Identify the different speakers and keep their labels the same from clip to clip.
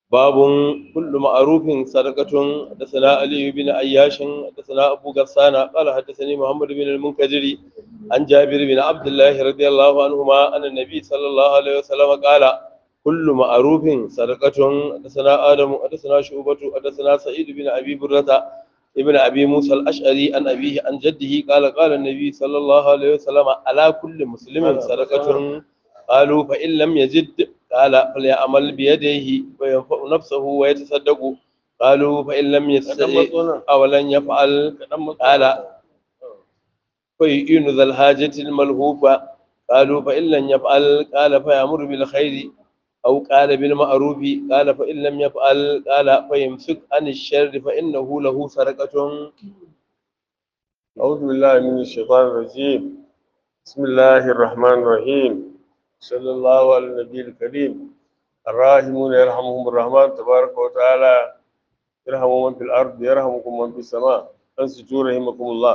Speaker 1: باب كل معروف صدقة حدثنا علي بن عياش حدثنا أبو غسان قال حدثني محمد بن المنكدر عن جابر بن عبد الله رضي الله عنهما أن النبي صلى الله عليه وسلم قال كل معروف صدقة حدثنا آدم حدثنا شعبة حدثنا سعيد بن أبي برة ابن أبي موسى الأشعري عن أبيه عن جده قال قال النبي صلى الله عليه وسلم على كل مسلم صدقة قالوا فإن لم يجد قال فليعمل بيديه وينفع نفسه ويتصدق قالوا فإن لم يستطع أو لن يفعل قال فيئن ذا الحاجة الملهوفة قالوا فإن لم يفعل قال فيأمر بالخير أو قال بالمعروف قال فإن لم يفعل قال فيمسك عن الشر فإنه له سرقة
Speaker 2: أعوذ بالله من الشيطان الرجيم بسم الله الرحمن الرحيم صلى الله على النبي الكريم الراحمون يرحمهم الرحمن تبارك وتعالى يرحم من في الأرض يرحمكم من في السماء أنصتوا رحمكم الله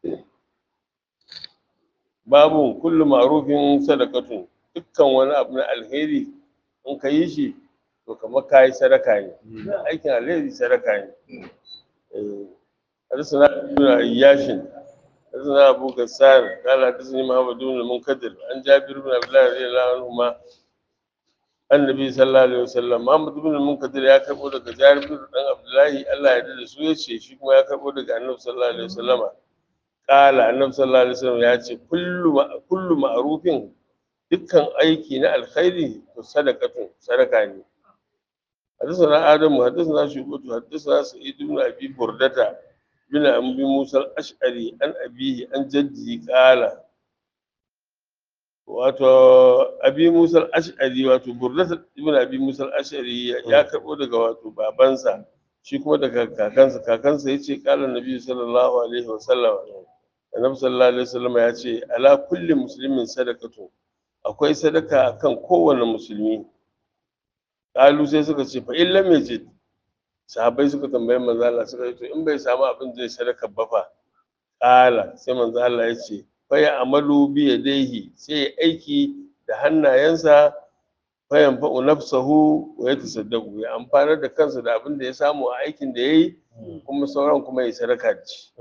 Speaker 2: babu kullu ma'rufin sadaqatun dukkan wani abu na alheri in ka yi shi to kamar ka yi sadaka ne aikin alheri sadaka ne حدثنا ابن عياش حدثنا ابو غسان قال حدثني محمد بن المنكدر عن جابر بن عبد الله رضي الله عنهما النبي صلى الله عليه وسلم محمد بن المنكدر ya karbo daga Jabir dan Abdullahi Allah ya dade su yace shi kuma ya karbo daga Annabi sallallahu alaihi wasallama kala Annabi sallallahu alaihi wasallam ya ce kullu kullu ma'rufin dukkan aiki na alkhairi to sadaqatun sadaka ne حدثنا آدم حدثنا شعبة حدثنا سعيد بن أبي بردة بن أبي موسى الأشعري عن أبيه عن جده قال wato abi musa al-ash'ari wato burdat ibn abi musa al-ash'ari ya karbo daga wato babansa shi kuma daga kakansa kakansa yace qala nabi sallallahu alaihi wasallam annabi sallallahu alaihi wasallam ya ce ala kulli muslimin sadaqatu akwai sadaka akan kowane musulmi kalu sai suka ce fa illam yajid sahabbai suka tambayi manzo Allah suka ce to in bai samu abin zai sadaka ba fa kala sai manzo Allah ya ce fa ya amalu bi yadayhi sai ya aiki da hannayensa fa yanfa'u nafsahu wa yatasaddaqu ya amfanar da kansa da abin da ya samu a aikin da yayi kuma sauran kuma ya sadaka da shi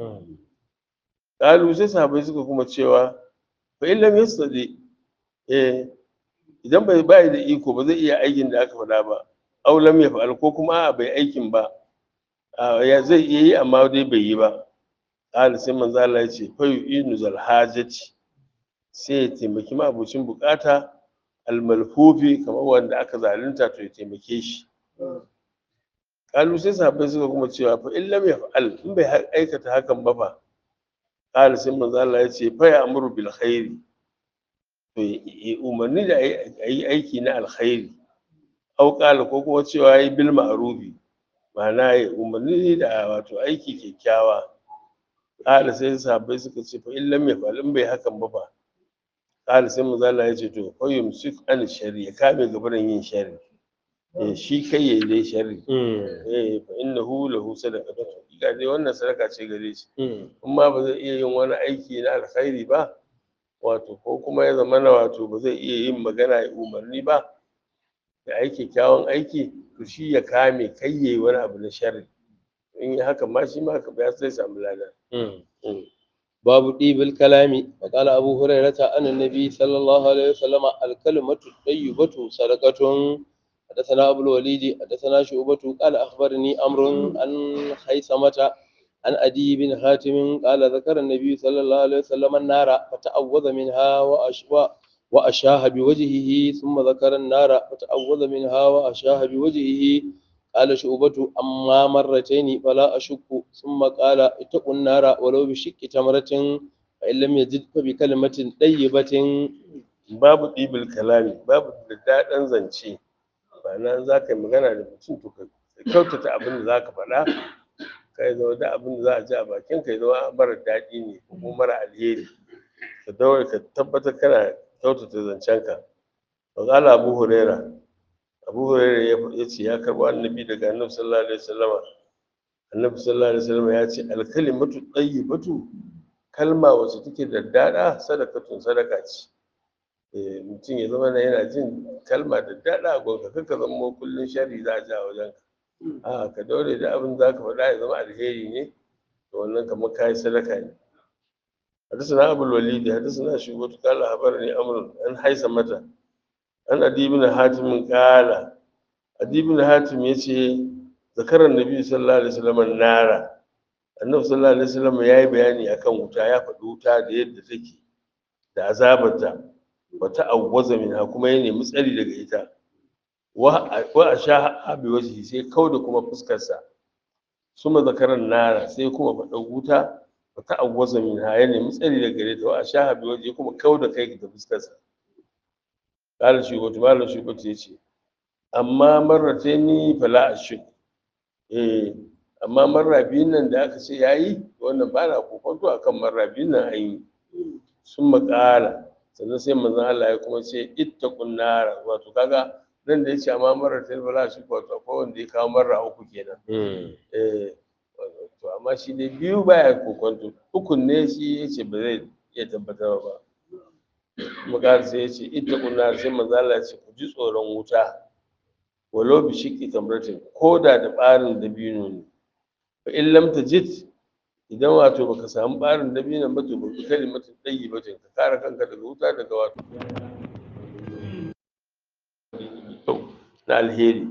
Speaker 2: kalu sai sahabbai suka kuma cewa fa illam yastadi eh idan bai bai da iko ba zai iya aikin da aka faɗa ba aulam ya fa'al ko kuma a bai aikin ba ya zai iya yi amma dai bai yi ba qala sai manzo Allah ya ce fa yu'inu zal hajati sai ya taimaki mabucin bukata almalhufi kamar wanda aka zalunta to ya taimake shi qalu sai sahabbai suka kuma cewa fa in lam yaf'al in bai aikata hakan ba fa qala sai manzo Allah ya ce fa ya'muru bil khairi to umarni da ayi aiki na alkhairi au qala ko kuma cewa yi bil ma'rufi ma'ana ya umarni da wato aiki kyakkyawa qala sai sahabbai suka ce fa in lam yaf'al in bai hakan ba fa qala sai manzo Allah ya ce to fa yumsik an shari ya kame gabaran yin shari eh shi kai yayi dai shari eh fa innahu lahu sadaqatu ga dai wannan sadaka ce gare shi amma ba zai iya yin wani aiki na alkhairi ba wato ko kuma ya zama na wato ba zai iya yin magana ya umarni ba da aiki kyawun aiki to shi ya kame kai yayi wani abu na sharri in yi haka ma shi ma haka ba sai samu lada
Speaker 1: باب طيب الكلام وقال أبو هريرة أن النبي صلى الله عليه وسلم الكلمة الطيبة صدقة حدثنا أبو الوليد حدثنا شعبة قال أخبرني أمر عن خيثمة عن أدي بن حاتم قال ذكر النبي صلى الله عليه وسلم النار فتعوذ منها وأشوى وأشاه بوجهه ثم ذكر النار فتعوذ منها وأشاه بوجهه قال شعبة أما مرتين فلا أشك ثم قال اتقوا النار ولو بشق تمرة فإن لم يجد فبكلمة طيبة
Speaker 2: babu ɗibil kalami babu da daɗin zance ba nan za ka yi magana da mutum to ka kyautata abin da za ka faɗa ka yi zama da abin da za a ji a bakin ka yi zama mara daɗi ne ko kuma mara alheri ka daure ka tabbatar kana kyautata zancenka wa ƙala abu huraira abu huraira ya ce ya karɓo annabi daga annabi sallallahu alaihi wasallama annabi sallallahu alaihi wasallama ya ce alkalimatu tayyibatu kalma wacce take da daɗa sadakatun sadaka ce eh mutum ya zama na yana jin kalma da daɗa a gonka kanka zama kullum shari za a ja wajen ka a ka daure da abin za ka faɗa ya zama alheri ne to wannan kamar kayi sadaka ne حدثنا أبو الوليد حدثنا شعبة قال أخبرني أمر أن متى أن أدي بن حاتم قال أدي بن حاتم يشي ذكر النبي صلى الله عليه وسلم النار النبي صلى الله عليه وسلم yayi bayani akan wuta ya faɗi wuta da yadda take da azabarta wata awwaza minha kuma ya nemi tsari daga ita wa a sha abi wajhi sai kauda kuma fuskarsa suma zakaran nara sai kuma faɗa wuta ta awwaza min ha ya nemi tsari da gare ta wa sha bi waje kuma kau da kai da fuskarsa kala shi wato malam shi wato yace amma marrata ni fala ashik eh amma marra biyun nan da aka ce yayi wannan ba na kokonto akan marra biyun nan an yi sun makala sannan sai manzon Allah ya kuma ce ittaqun nara wato kaga nan da yace amma marrata ni fala ashik wato akwai wanda ya kawo marra uku kenan eh to amma shi dai biyu baya kokonto ukun ne shi yace ba zai iya tabbatar ba muka sai yace ita kunna sai manzo Allah ya ce ku ji tsoron wuta walau bi shiqqi tamratin koda da barin dabino ne fa in lam tajid idan wato baka samu barin dabino ba to baka kalimatin tayyibatin ka kare kanka daga wuta daga wato na alheri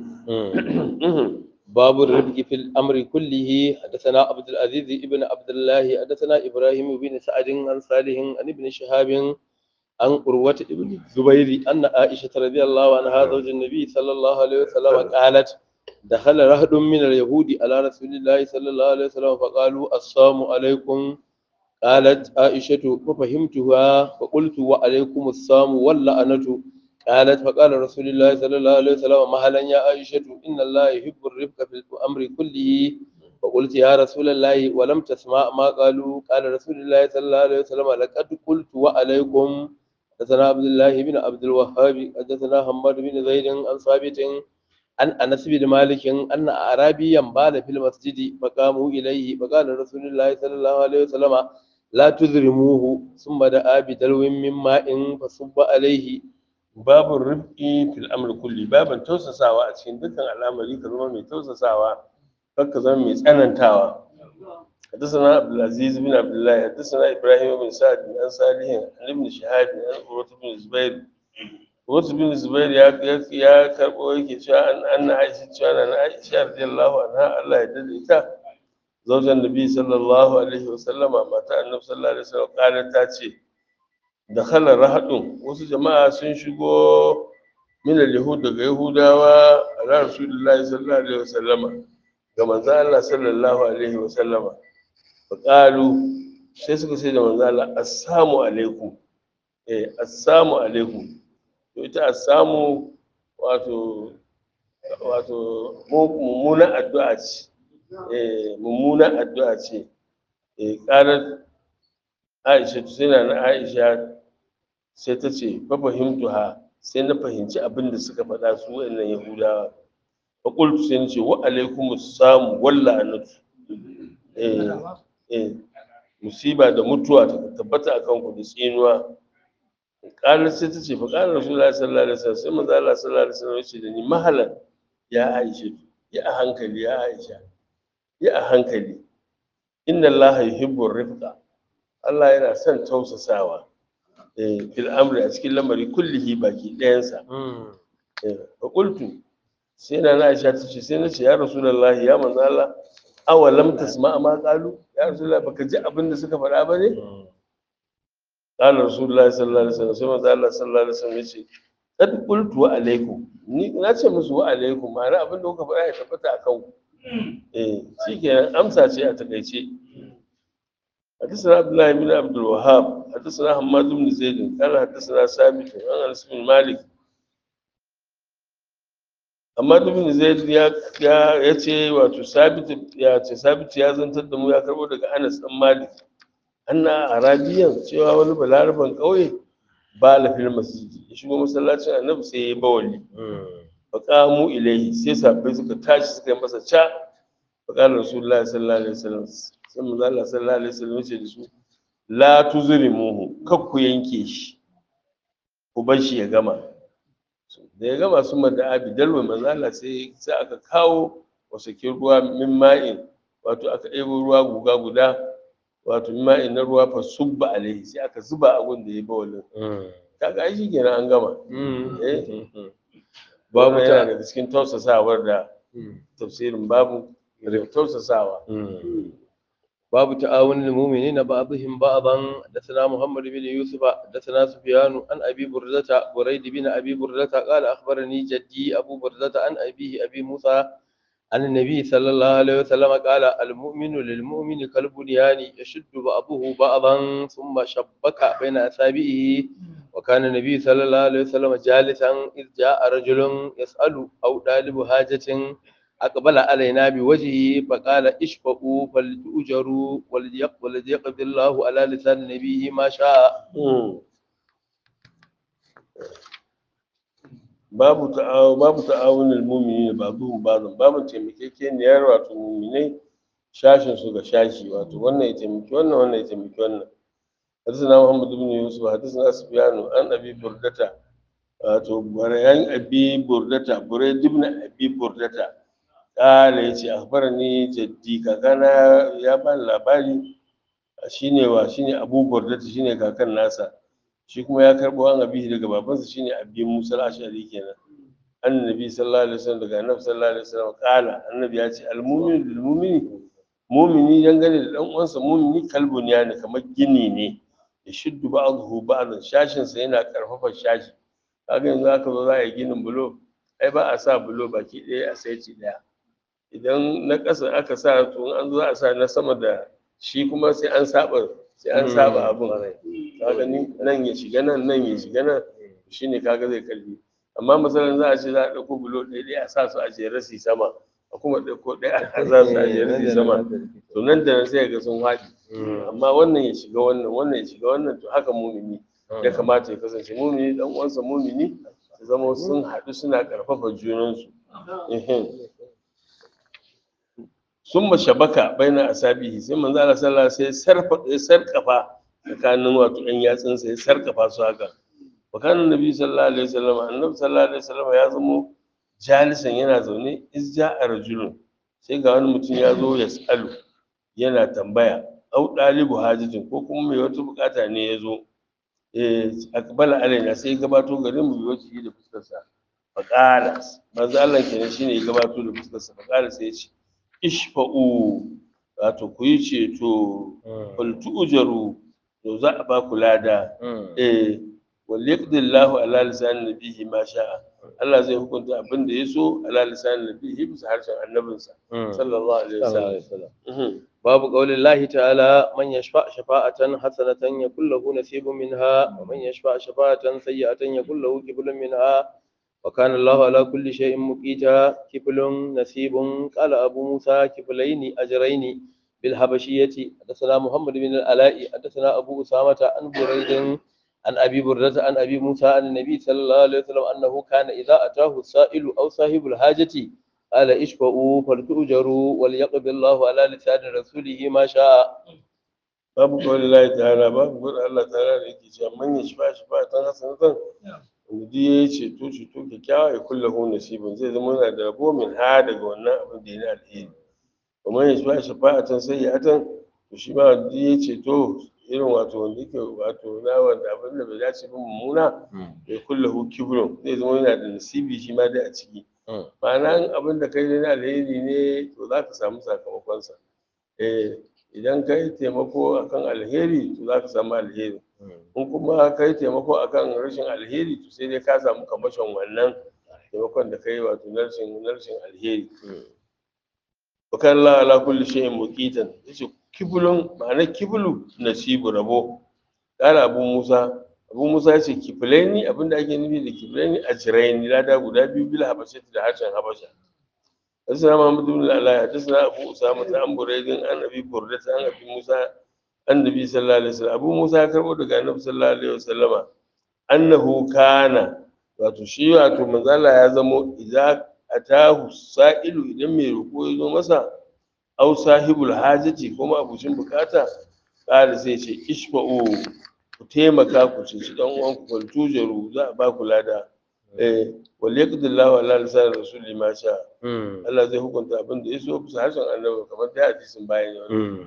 Speaker 1: باب الرفق في الأمر كله حدثنا عبد العزيز ابن عبد الله حدثنا إبراهيم بن سعد عن صالح عن ابن شهاب عن قروة ابن الزبير أن عائشة رضي الله عنها زوج النبي صلى الله عليه وسلم قالت دخل رهد من اليهود على رسول الله صلى الله عليه وسلم فقالوا السلام عليكم قالت عائشة ففهمتها فقلت وعليكم السلام واللعنة قالت فقال رسول الله صلى الله عليه وسلم مهلا يا عائشة إن الله يحب الرفق في الأمر كله فقلت يا رسول الله ولم تسمع ما قالوا قال رسول الله صلى الله عليه وسلم لقد قلت وعليكم حدثنا عبد الله بن عبد الوهاب حدثنا حماد بن زيد عن ثابت عن انس بن مالك ان اعرابيا بال في المسجد فقاموا اليه فقال رسول الله صلى الله عليه وسلم لا تذرموه ثم دعا بدلو من ماء فصب عليه
Speaker 2: babu rifki fil amri kulli babin tausasawa a cikin dukkan al'amari ka zama mai tausasawa kar ka zama mai tsanantawa حدثنا عبد العزيز بن عبد الله حدثنا ابراهيم بن سعد عن صالح عن ابن شهاب عن عروة بن الزبير عروة بن الزبير يا يا كربو yake cewa an anna Aisha cewa na Aisha radiyallahu anha Allah ya dade ita zaujan Nabi sallallahu alaihi wasallam mata Annabi sallallahu alaihi wasallam kana ta ce da khala rahadun wasu jama'a sun shigo min al-yahud daga yahudawa ala rasulullahi sallallahu alaihi wasallam ga manzo Allah sallallahu alaihi wasallam faƙalu sai suka ce da manzo Allah assalamu alaikum eh assalamu alaikum to ita assamu wato wato mummunan addu'a ce eh mummunan addu'a ce eh qalat Aisha sai na Aisha sai ta ce fa fahimtuha sai na fahimci abin da suka faɗa su wayannan Yahudawa fa qultu sai nace wa alaikumus samu walla anatu eh eh musiba da mutuwa ta tabbata akan ku da tsinuwa ƙarar sai ta ce fa ƙarar rasulullahi sallallahu alaihi wasallam sai manzo Allah sallallahu alaihi wasallam ya ce da ni mahalan ya Aisha ya a hankali ya Aisha ya a hankali inna Allah yuhibbu rifqa Allah yana son tausasawa eh fil amri a cikin lamari kullihi baki ɗayansa eh fa qultu sai na Aisha ta ce sai na ce ya rasulullahi ya manzo Allah awalam tasma ma qalu ya rasulullahi baka ji abin da suka faɗa ba ne qala rasulullahi sallallahu alaihi wasallam sai manzo Allah sallallahu alaihi wasallam yace kad qultu wa alaikum ni na ce musu wa alaikum ma'ana abin da kuka faɗa ya tabbata akan ku eh shikenan amsa ce a takaice حدثنا عبد الله بن عبد الوهاب حدثنا حماد بن زيد قال حدثنا ثابت عن انس بن مالك amma ibn zaid ya ya ce wato sabit ya ce sabit ya zantar da mu ya karbo daga Anas dan Malik anna arabiyan cewa wani balaraban kauye ba la fil masjid ya shigo masallacin annabi sai ya bawali fa qamu ilayhi sai sahabbai suka tashi suka yi masa ca fa qala rasulullahi sallallahu alaihi wasallam sai manzo Allah sallallahu alaihi wasallam ya ce da su la tuzrimuhu kar ku yanke shi ku bar shi ya gama da ya gama sun mada abi dalwa manzala sai sai aka kawo wasakin ruwa min ma'in wato aka ɗebo ruwa guga guda wato min ma'in na ruwa fa subba alaihi sai aka zuba a gun da ya bawalin kaga ai shikenan an gama eh
Speaker 1: babu
Speaker 2: babu
Speaker 1: ta
Speaker 2: yana daga cikin tausasawar da tafsirin babu da tausasawa
Speaker 1: باب تعاون المؤمنين بعضهم بعضا حدثنا محمد بن يوسف حدثنا سفيان عن ابي برده بريد بن ابي برده قال اخبرني جدي ابو برده عن ابيه ابي موسى عن النبي صلى الله عليه وسلم قال المؤمن للمؤمن كالبنيان يشد بعضه بعضا ثم شبك بين اصابعه وكان النبي صلى الله عليه وسلم جالسا اذ جاء رجل يسال او طالب حاجه أقبل علينا بوجهه فقال اشفقوا فلتؤجروا وليق- وليقضي الله على لسان نبيه ما شاء
Speaker 2: babu ta'awu babu ta'awunul mu'minin ba'dhum ba'dhan babu taimakekeniyar wato mu'minai shashin su ga shashi wato wannan ya taimaki wannan wannan ya taimaki wannan حدثنا محمد بن يوسف حدثنا سفيان عن ابي بردة wato barayan abi burdata buraid ibn abi burdata kala yace akhbarani jaddi kakana ya bani labari shine wa shine abu burdata shine kakan nasa shi kuma ya karbo an abi daga babansa shine abi musa al-ashari kenan annabi sallallahu alaihi wasallam daga annabi sallallahu alaihi wasallam kala annabi ya ce al-mu'minu lil mu'mini mu'mini dangane da dan uwansa mu'mini kalbun ya ne kamar gini ne ya shuddu ba'dahu ba'dan shashin sa yana karfafa shashi kaga yanzu aka zo za a yi ginin bulo ai ba a sa bulo baki ɗaya a saiti ɗaya idan na ƙasa aka sa to in an zo za a sa na sama da shi kuma sai an saba sai an saba abin kaga ni nan ya shiga nan nan ya shiga nan shine kaga zai kalli amma misalin za a ce za a ɗauko bulo ɗaya ɗaya a sa su a jere su yi sama a kuma ɗauko ɗaya a sa su a jere su yi sama to nan da nan sai ga sun haɗi amma wannan ya shiga wannan wannan ya shiga wannan to haka mumini ya kamata ya kasance mumini dan uwansa mumini su zama sun haɗu suna ƙarfafa junansu ehem. sun shabaka baina asabihi sai manzo Allah sallallahu alaihi wasallam sai sarfa ya sarkafa tsakanin wato ɗan yatsunsa ya sarkafa su haka wa kana nabi sallallahu alaihi wasallam annabi sallallahu alaihi wasallam ya zamo jalisan yana zaune izja rajulun sai ga wani mutum ya zo ya tsalu yana tambaya au ɗalibu hajatin ko kuma mai wata bukata ne ya zo eh akbala alaina sai ya gabato garin mu biyo ciki da fuskarsa faqala manzo Allah kenan shine ya gabato da fuskarsa faqala sai ya ce ishfa'u wato ku yi ceto fal tu'jaru to za a ba ku lada eh wal yaqdillahu ala lisan nabihi ma sha'a Allah zai hukunta abin da ya so ala lisan nabihi bisa harshen annabinsa sallallahu alaihi wasallam Mhm.
Speaker 1: باب قول الله تعالى من يشفع شفاعة حسنة يكون له نصيب منها ومن يشفع شفاعة سيئة يكون له كفل منها وكان الله على كل شيء مقيتا كفل نصيب قال أبو موسى كفلين أجرين بالحبشية حدثنا محمد بن العلاء حدثنا أبو أسامة عن بريد عن أبي بردة عن أبي موسى عن النبي صلى الله عليه وسلم أنه كان إذا أتاه السائل أو صاحب الحاجة قال اشفعوا فلتؤجروا وليقضي الله على لسان رسوله ما شاء
Speaker 2: babu kawai Allah ta'ala babu gudu Allah ta'ala da yake cewa man ya shifa shifa tan hasanatan wanda duk ya yi ceto ceto kyakkyawa ya kulla hu nasibin zai zama yana da rabo min ha daga wannan abin da ya na alheri kuma ya shifa shifa tan sai ya tan to shi ma duk ya yi ceto irin wato wanda yake wato na wanda abin da bai dace ba mummuna ya kulla hu kibrun zai zama yana da nasibi shi ma dai a ciki ma'ana abin da kai na alheri ne to za ka samu sakamakonsa eh idan ka yi taimako akan alheri to za ka samu alheri in kuma ka yi taimako akan rashin alheri to sai dai ka samu kamashin wannan taimakon da ka yi wato na rashin na rashin alheri bakan Allah ala kulli shay'in muqitan yace kibulun ma'ana kibulu nasibu rabo kala abu musa abu musa yace kifilaini abinda ake nufi da kifilaini ajraini lada guda biyu bil habashati da harshen habasha حدثنا محمد بن العلاء حدثنا ابو اسامه عن بريد عن ابي برده عن ابي موسى عن النبي صلى الله عليه وسلم ابو موسى كربو daga annabi sallallahu alaihi wasallam annahu kana wato shi wato manzo Allah ya zamo idza atahu sa'ilu idan mai roƙo ya zo masa aw sahibul hajati kuma abucin bukata kada sai ce ishfa'u ku taimaka ku ceci dan uwan ku wal tujaru za a ba ku lada eh wal yaqdillahu ala lisan rasuli ma sha Allah zai hukunta abin da yaso bisa harshen annabi kamar da hadisin bayan yau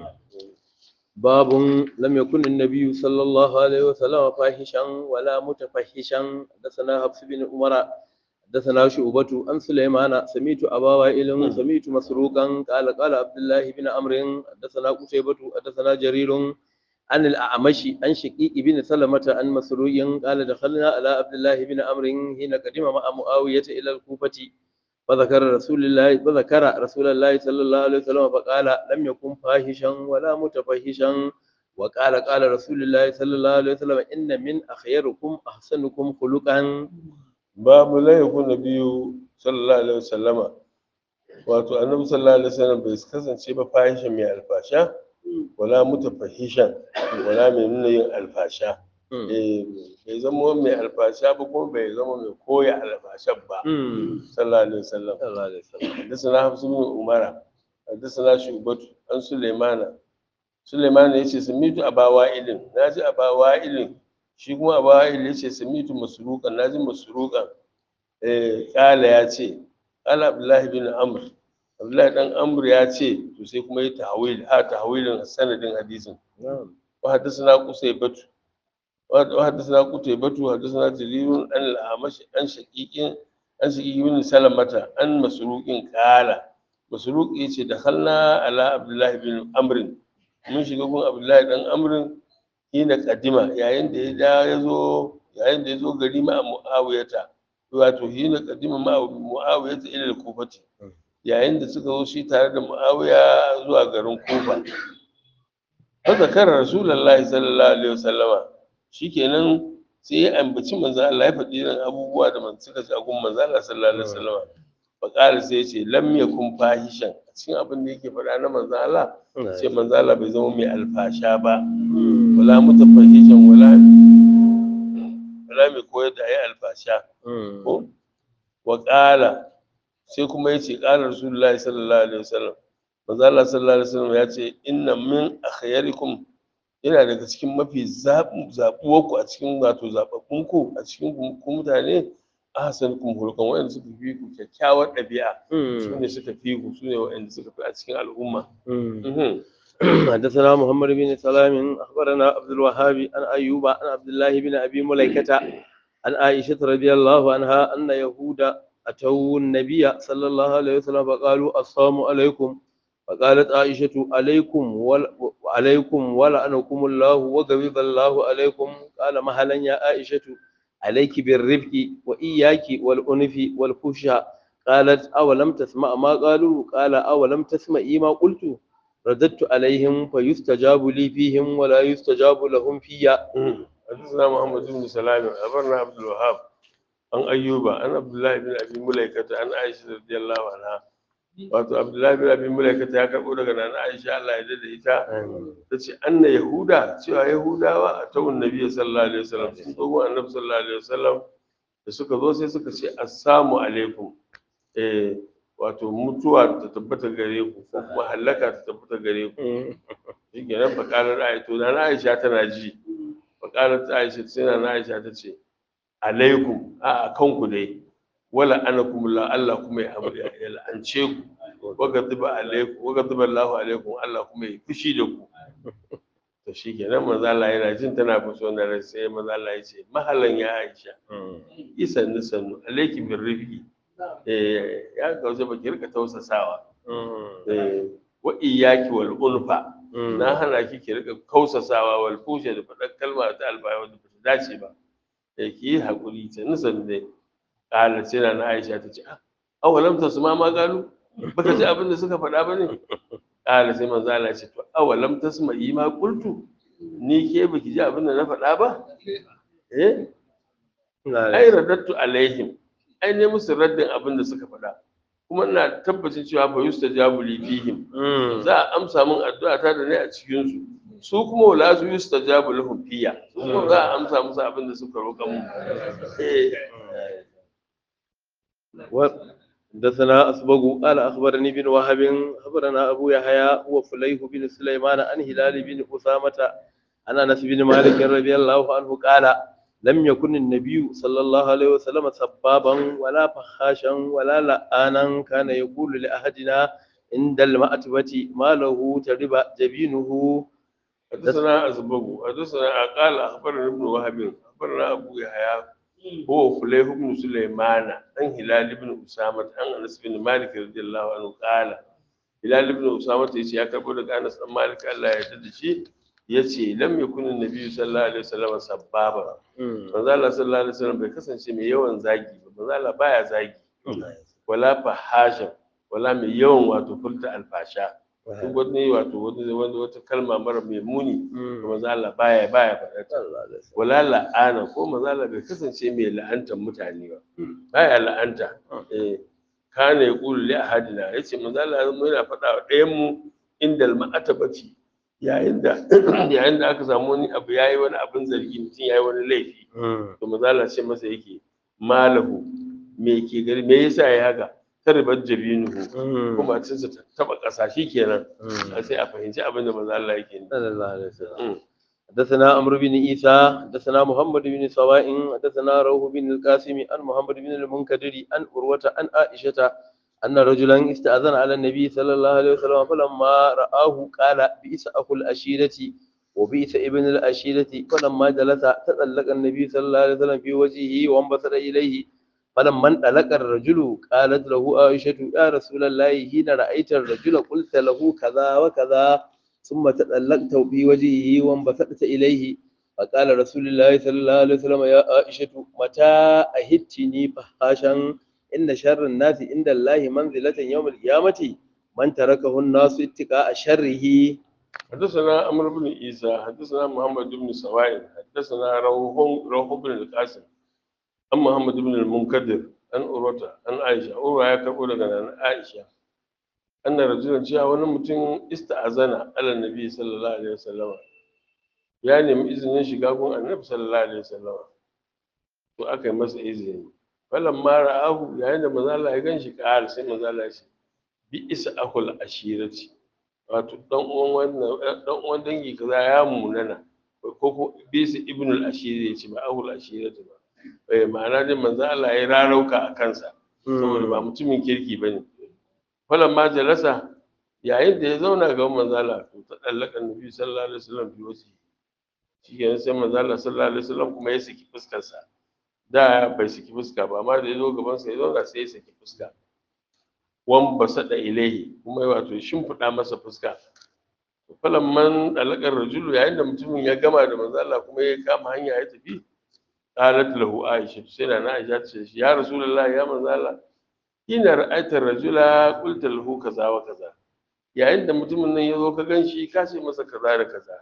Speaker 1: باب لم يكن النبي صلى الله عليه وسلم فاحشا ولا متفحشا حدثنا حفص بن عمر حدثنا شعبة عن سليمان سميت أبا وائل سميت مسروقا قال قال عبد الله بن عمرو حدثنا قتيبة حدثنا جرير عن الأعمش عن شقيق بن سلمة عن مسروق قال دخلنا على عبد الله بن عمرو حين قدم مع معاوية إلى الكوفة فذكر رسول الله فذكر رسول الله صلى الله عليه وسلم فقال لم يكن فاحشا ولا متفحشا وقال قال رسول الله صلى الله عليه وسلم إن من أخيركم أحسنكم خلقا
Speaker 2: babu la yakun nabiyyu sallallahu alaihi wasallama wato annabi sallallahu alaihi wasallam bai kasance ba fahisha mai alfasha wala mutafahishan wala mai nuna yin alfasha eh bai zama mai alfasha ba kuma bai zama mai koya alfashan ba sallallahu alaihi wasallam
Speaker 1: الله عليه وسلم
Speaker 2: حدثنا حفص بن عمر حدثنا شعبة عن سليمان سليمان yace samitu aba wa'ilin naji aba wa'ilin shi kuma aba wa'il yace samitu masruqan naji masruqan eh kala yace qala abdullahi bin amr abdullahi dan amr ya ce to sai kuma yi tahwil ha tahwilin sanadin hadisin
Speaker 1: نعم
Speaker 2: wa haddathana qusaybatu wa haddathana qutaybatu haddathana jarirun an al-amash an shaqiqin an shaqiqin bin salamata an masruqin qala masruq yace dakhalna ala abdullahi bin amr mun shiga gun abdullahi dan amr hina kadima yayin da ya da ya zo yayin da ya zo gari ma muawiyata wato hina kadima ma muawiyata ila al-kufati yayin da suka zo shi tare da muawiya zuwa garin kufa fa zakara rasulullahi sallallahu alaihi wasallama shikenan sai ya ambaci manzo Allah ya faɗi irin abubuwa da man suka ci a gun manzo Allah sallallahu alaihi wasallama fa qala sai ya ce lam yakun fahishan a cikin abin da yake faɗa na manzo Allah sai manzo Allah bai zama mai alfasha ba wala mutafahishan wala wala mai koyar da ayi alfasha ko wa qala sai kuma yace qala rasulullahi sallallahu alaihi wasallam manzo Allah sallallahu alaihi wasallam ya ce inna min akhyarikum yana daga cikin mafi zaɓuwar ku a cikin wato zaɓaɓɓun ku a cikin ku mutane ahsanukum hulqan wa'anda suka fi ku kyakkyawar ɗabi'a su ne suka fi ku su ne wa'anda suka fi a cikin al'umma Mhm.
Speaker 1: حدثنا محمد بن سلام أخبرنا عبد الوهاب عن أيوب عن عبد الله بن أبي مليكة عن عائشة رضي الله عنها أن يهود أتوا النبي صلى الله عليه وسلم فقالوا السلام عليكم فقالت عائشة عليكم ول... عليكم ولعنكم الله وغضب الله عليكم قال مهلا يا عائشة عليك بالرفق وإياك والأنف والفحش قالت أولم تسمع ما قالوا قال أولم تسمعي ما قلت رددت عليهم فيستجاب لي فيهم ولا يستجاب لهم فيا
Speaker 2: Mhm. حدثنا محمد بن سلام أخبرنا عبد الوهاب عن أيوب عن عبد الله بن أبي مليكة عن عائشة رضي الله عنها wato Abdullahi bin Abi Mulaika ta karɓo daga nan Aisha Allah ya dade ita ta ce anna Yahuda cewa Yahudawa a tawun Nabi sallallahu alaihi wasallam sun zo gun Annabi sallallahu alaihi wasallam da suka zo sai suka ce assalamu alaikum eh wato mutuwa ta tabbata gare ku ko kuma halaka ta tabbata gare ku shi kenan fakalar Aisha to na Aisha tana ji fakalar Aisha sai na Aisha ta ce alaikum a a kanku dai wala anakum la Allah kuma ya abu ya la'ance ku wa ghadiba alaikum wa ghadiba Allahu alaikum Allah kuma ya fushi da ku to shikenan manzo Allah yana jin tana fuso na rai sai manzo Allah ya ce mahalan ya Aisha isan sannu alaiki bin rifi eh ya gauze baki rika tausasawa eh wa iyyaki wal ulfa na hana ki ki rika kausasawa wal fusha da faɗar kalma ta albaya wanda ba ta dace ba da ki yi haƙuri ta nisan dai ƙalar sai na aisha ta ce awalam ta su ma ma galu baka ji abin da suka faɗa ba ne ƙalar sai manzo Allah ya ce to awalam ta su yi ma qultu ni ke baki ji abin da na faɗa ba eh ai radattu alaihim ai ne musu raddin abin da suka faɗa kuma ina tabbacin cewa fa yustajabu li fihim za a amsa min addu'a ta da ne a cikin su su kuma wala su yustajabu lahum fiya su kuma za a amsa musu abin da suka roƙa mu eh
Speaker 1: حدثنا أسبغ قال أخبرني بن وهب أخبرنا أبو يحيى وفليه بن سليمان عن هلال بن أسامة عن انس بن مالك رضي الله عنه قال لم يكن النبي صلى الله عليه وسلم سبابا ولا فخاشا ولا لآنا كان يقول لأحدنا عند المأتبة ما له ترب جبينه
Speaker 2: حدثنا أزبغ حدثنا قال أخبرنا ابن وهب أخبرنا أبو يحيى هو فليح بن سليمان عن هلال بن أسامة عن أنس بن مالك رضي الله عنه قال هلال بن أسامة يشي يا كبر لك أنس بن مالك الله يجد شيء yace lam yakun annabi sallallahu alaihi wasallam sabbaba manzo Allah sallallahu alaihi wasallam bai kasance mai yawan zagi ba manzo Allah baya zagi wala fahasha wala mai yawan wato furta alfasha duk wani wato wani wani wata kalma mara mai muni to manzo Allah baya baya faɗa ta wala la'ana ko manzo Allah bai kasance mai la'antar mutane ba baya la'anta eh kana yaqulu li ahadina yace manzo Allah yana faɗa wa ɗayan mu indal ma'atabati yayin da yayin da aka samu wani abu yayi wani abin zargi mutum yayi wani laifi to manzo Allah ce masa yake malahu me ke gari me yasa yayi haka tarbat jabinuhu kuma cinsa ta taba ƙasa kenan sai a fahimci abin da manzo Allah yake
Speaker 1: صلى الله عليه وسلم حدثنا عمرو بن عيسى حدثنا محمد بن سواء حدثنا روح بن القاسم عن محمد بن المنكدر عن عروة عن عائشة أن رجلا استأذن على النبي صلى الله عليه وسلم فلما رآه قال بئس أخو الأشيرة وبئس ابن الأشيرة فلما جلس تطلق النبي صلى الله عليه وسلم في وجهه وانبسط إليه فلما انطلق الرجل قالت له عائشة يا رسول الله حين رأيت الرجل قلت له كذا وكذا ثم تطلقت في وجهه وانبسطت إليه فقال رسول الله صلى الله عليه وسلم يا عائشة متى أهدتني فحاشا إن شر الناس عند الله منزلة يوم القيامة من تركه الناس اتقاء شره
Speaker 2: حدثنا عمرو بن عيسى حدثنا محمد بن سواء حدثنا روح روح بن القاسم عن محمد بن المنكدر عن أوروتا عن عائشة أورا يا كبو عن عائشة أن رجلا جاء wani mutum ista'azana ala nabi sallallahu alaihi wasallam ya nemi izinin shiga gun annabi sallallahu alaihi wasallam to aka yi masa izini falan ma ra'ahu yayin da manzo Allah ya ganshi ƙara sai manzo Allah ya ce bi isa akul ashirati wato dan uwan wannan dan uwan dangi kaza ya munana ko ko bi isa ibnul ashiri ya ce ba akul ashirati ba eh ma'ana dai manzo Allah ya rarauka a kansa saboda ba mutumin kirki bane falan ma jalasa yayin da ya zauna ga manzo Allah to ta dallaka nabi sallallahu alaihi wasallam bi wasi shi kenan sai manzo Allah sallallahu alaihi wasallam kuma ya saki fuskar sa da bai saki fuska ba amma da ya zo gaban sa ya zauna sai ya saki fuska wan basada ilaihi kuma wato shimfiɗa masa fuska falan man dalakar rajulu yayin da mutumin ya gama da manzo Allah kuma ya kama hanya ya tafi qalat lahu aisha sai na aisha ta ce ya rasulullahi ya manzo Allah ina ra'aita rajula qulta lahu kaza wa kaza yayin da mutumin nan ya zo ka ganshi ka ce masa kaza da kaza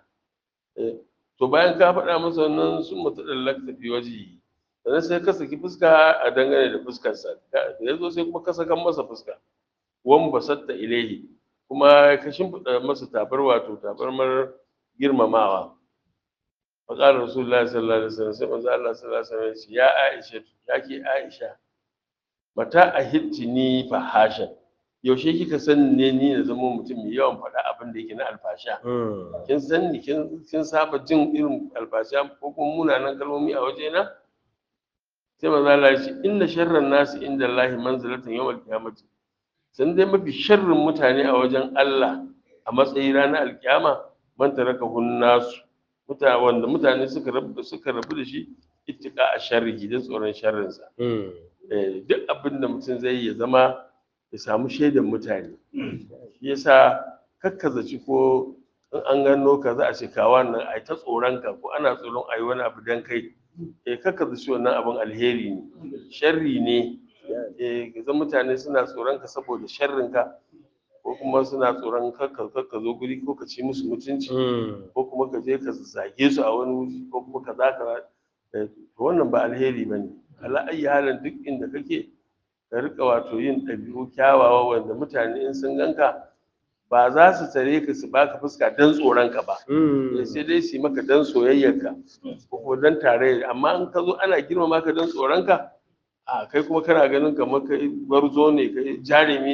Speaker 2: to bayan ka faɗa masa wannan sun mutu dallakta fi wajihi sannan sai ka saki fuska a dangane da fuskarsa da ya zo sai kuma ka saka masa fuska wan basatta ilaihi kuma ka shimfiɗa masa tabar wato tabarmar girmamawa faƙar rasulullahi sallallahu alaihi wasallam sai manzo Allah sallallahu alaihi wasallam ya ce ya Aisha ya ke Aisha mata a ni fahashan yaushe kika san ne ni na zama mutum mai yawan faɗa abin da yake na alfasha kin san ni kin saba jin irin alfasha ko kuma munanan kalmomi a wajena sai manzo Allah ya ce inna sharran nasi inda Allah manzilatan yawmal qiyamati san dai mafi sharrin mutane a wajen Allah a matsayin ranar alkiyama man taraka nasu mutane wanda mutane suka rabu suka rabu da shi ittika a sharri da tsoron sharrinsa eh duk abin da mutum zai ya zama ya samu shaidan mutane shi yasa kakkazaci ko in an gano ka za a ce ka wannan ai ta tsoron ka ko ana tsoron ai wani abu dan kai eh kakkazaci wannan abin alheri ne sharri ne eh ga mutane suna tsoron ka saboda sharrin ka ko kuma suna tsoron kakka kakka zo guri ko ka ci musu mutunci ko kuma ka je ka zage su a wani wuri ko kuma ka zaka wannan ba alheri bane ala ayi halin duk inda kake ka rika wato yin ɗabi'u kyawawa wanda mutane in sun ganka ba za su tare ka su baka fuska don tsoron ka ba sai dai su yi maka don soyayyarka ko kuma don tarayya amma in ka zo ana girmama ka don tsoron ka a kai kuma kana ganin kamar kai barzo ne kai jarumi ne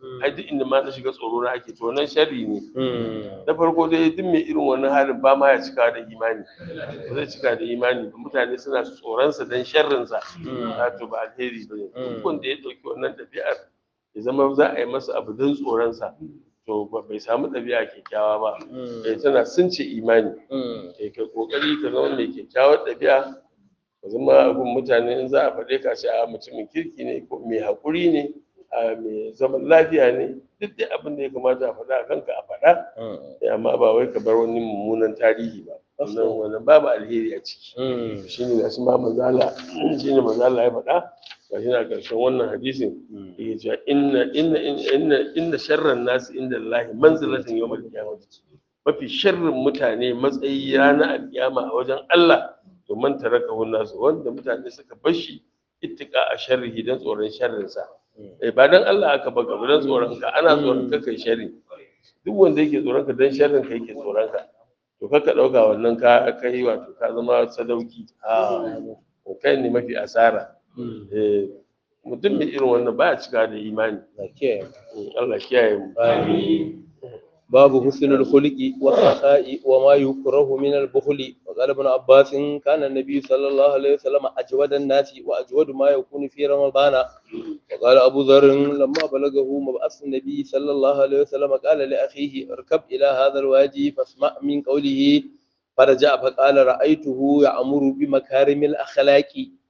Speaker 2: ai duk inda ma na shiga tsoro na ake to wannan sharri ne
Speaker 1: Mm.
Speaker 2: na farko dai duk mai irin wannan halin ba ma ya cika da imani ba zai cika da imani ba mutane suna tsoronsa don sharrinsa na to ba alheri ba ne duk wanda ya ɗauki wannan ɗabi'ar ya zama za a yi masa abu don tsoronsa to ba- bai samu ɗabi'a kyakkyawa ba eh tana sun ce imani
Speaker 1: Mm.
Speaker 2: kai kai kokari ka zama mai kyakkyawar ɗabi'a ka zama abin mutane in za a faɗe ka ce a mutumin kirki ne ko mai haƙuri ne a mai zaman lafiya ne duk dai abin da ya kamata a faɗa a kanka a faɗa
Speaker 1: Mm.
Speaker 2: Eh, amma ba wai ka bar wani mummunan tarihi ba wannan wannan babu alheri a ciki
Speaker 1: Mm.
Speaker 2: shine gashi ma manzala shine manzala ya faɗa gashi na ƙarshen wannan hadisin yake cewa inna inna inna inna sharran nasi inda Allah manzilatin yawmal qiyamah mafi sharrin mutane matsayi ranar alkiyama a wajen Allah to man tarakahu nasu wanda mutane suka bar shi ittika a sharrihi dan tsoron sharrinsa eh ba dan Allah aka baka ba dan tsoron ka ana tsoron ka kai sharri duk wanda yake tsoron ka dan sharrin ka yake tsoron ka to kaka dauka wannan ka kai wato ka zama sadauki a kai ne mafi asara
Speaker 1: Mm.
Speaker 2: eh mutum mai irin wannan baya cika da imani
Speaker 1: Okay.
Speaker 2: Allah kiyaye mu
Speaker 1: آمين. باب حسن الخلق والسخاء وما يكره من البخل وقال ابن عباس كان النبي صلى الله عليه وسلم أجود الناس وأجود ما يكون في رمضان وقال أبو ذر لما بلغه مبعث النبي صلى الله عليه وسلم قال لأخيه اركب إلى هذا الوادي فاسمع من قوله فرجع فقال رأيته يأمر بمكارم الأخلاق